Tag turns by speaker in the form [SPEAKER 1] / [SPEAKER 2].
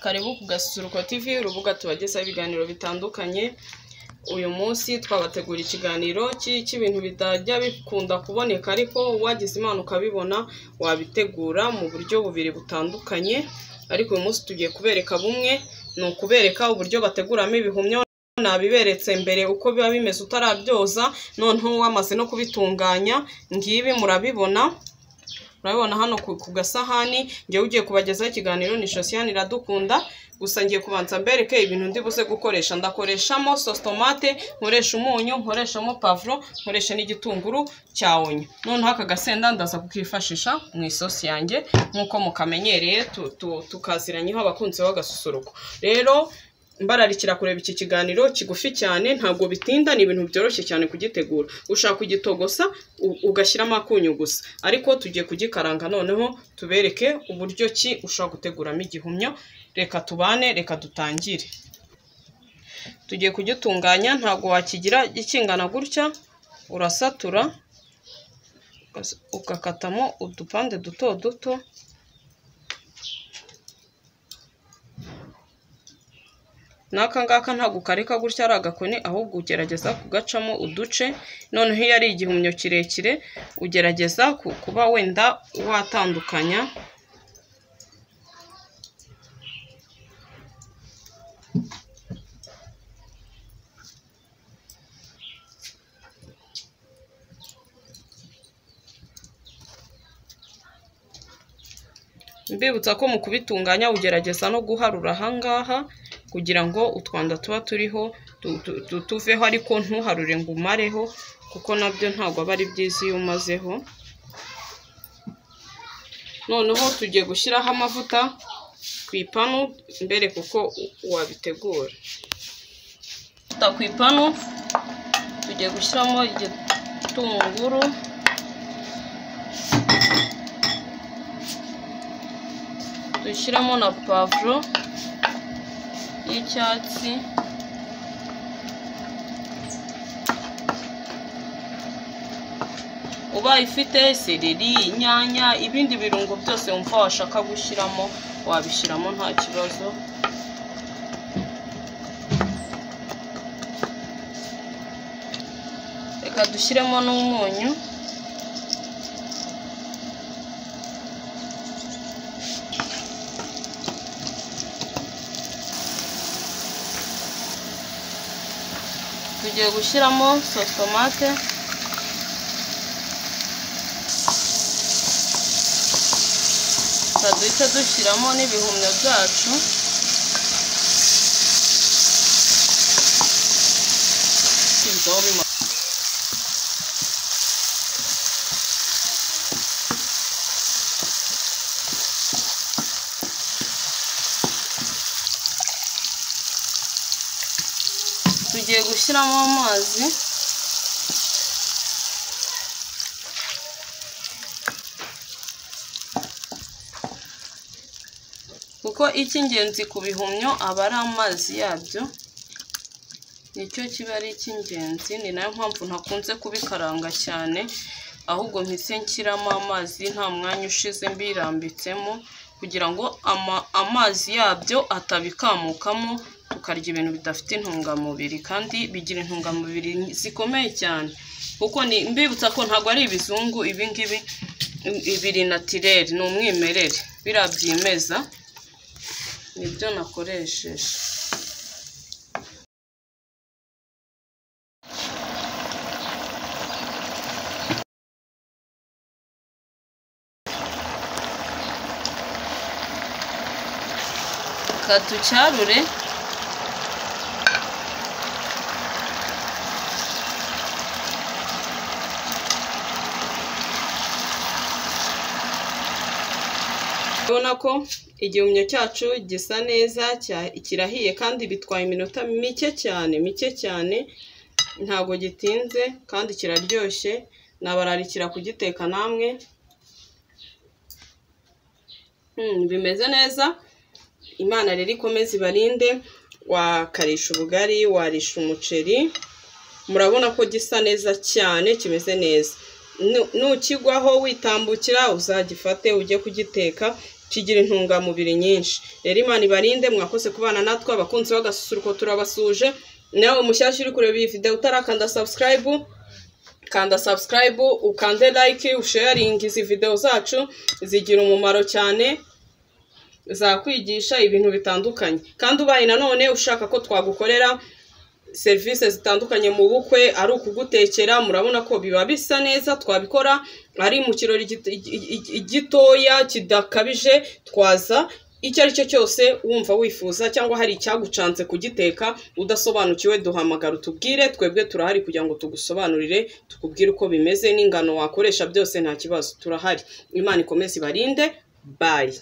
[SPEAKER 1] karibu ku gasusuruko tv urubuga tubagezaho ibiganiro bitandukanye uyu munsi twabategura ikiganiro ki- cy'ibintu bitajya bikunda kuboneka ariko wagize imana ukabibona wabitegura mu buryo bubiri butandukanye ariko uyu munsi tugiye kubereka bumwe ni ukubereka uburyo bateguramo ibihumyo nabiberetse mbere uko biba bimeze utarabyoza noneho wamaze no kubitunganya ngibi murabibona urabibona hano ku ku gasahani njyewe ugiye kubagezaho ikiganiro ni josiane iradukunda gusa ngiye kubanza mbereke ibintu ndi buze gukoresha ndakoreshamo sositomate nkoresha umunyu nkoreshamo pavuro nkoresha n'igitunguru cya onyo noneho aka gasenda ndaza kukifashisha mu isosi yanjye nk'uko mukamenyereye tu- tu- tukaziranyeho abakunzi b'agasusuruko rero mbararikira kureba iki kiganiro kigufi cyane ntabwo bitinda ni ibintu byoroshye cyane kugitegura ushaka kugitogosa u- ugashyiramo akunyu gusa ariko tugiye kugikaranga noneho tubereke uburyo ki ushobora guteguramo igihumyo reka tubane reka dutangire tugiye kugitunganya ntabwo wakigira ikingana gutya urasatura ugas- ugakatamo udupande duto duto n'aka ngaka ntabwo ukareka gutya ari agakoni ahubwo ugerageza kugacamo uduce noneho iyo ari igihumyo kirekire ugerageza ku- kuba wenda watandukanya mbibutsa ko mu kubitunganya ugerageza no guharura ahangaha kugira ngo utwanda tuba turiho tu- tu- tu- tuveho ariko ntuharure ngo umareho kuko nabyo ntabwo aba ari byiza iyo umazeho noneho tugiye gushyiraho amavuta ku ipanu mbere kuko u- wabitegura amavuta ku ipanu tugiye gushyiramo igitunguru dushyiramo na pavuro y'icyatsi ubaye ufite sereri inyanya ibindi birungo byose wumva washaka gushyiramo wabishyiramo nta kibazo reka dushyiremo n'umunyu tugiye gushyiramo sositomate duhita dushyiramo n'ibihumyo byacu Tubizaho bima- tugiye gushyiramo amazi kuko icy'ingenzi ku bihumyo aba ari amazi yabyo nicyo kiba ari icy'ingenzi ni nayo mpamvu ntakunze kubikaranga cyane ahubwo mpise nshyiramo amazi nta mwanya ushize mbirambitsemo kugira ngo ama- amazi yabyo atabikamukamo tukarya ibintu bidafite intungamubiri kandi bigira intungamubiri zikomeye cyane kuko ni mbibutsa ko ntabwo ari ibizungu ibingibi biri natireri ni umwimerere biriya byimeza nibyo nakoresheje reka tucyarure urabona ko igihumyo cyacu gisa neza cya- kirahiye kandi bitwaye iminota mike cyane mike cyane ntabwo gitinze kandi kiraryoshye nabararikira kugiteka namwe Hmm, bimeze neza imana rero ikomeze ibarinde wakarisha ubugari warisha umuceri murabona ko gisa neza cyane kimeze neza Nu- nukigwaho witambukira uzagifate ujye kugiteka kigira intungamubiri nyinshi rero imana ibarinde mwakoze kubana natwe abakunzi b'agasusuruko turabasuje nawe mushyashya uri kureba iyi videwo utarakanda sabusikarayibu kanda sabusikarayibu ukande like usheyaringi izi videwo zacu zigira umumaro cyane zakwigisha ibintu bitandukanye kandi ubaye nanone ushaka ko twagukorera serivisi zitandukanye mu bukwe ari ukugutekera murabona ko biba bisa neza twabikora ari mu kirori gito- i- i- gitoya kidakabije twaza icyo ari cyo cyose wumva wifuza cyangwa hari icyagucanze kugiteka udasobanukiwe duhamagara utubwire twebwe turahari kugira ngo tugusobanurire tukubwire uko bimeze n'ingano wakoresha byose nta kibazo turahari imana ikomeze ibarinde bayi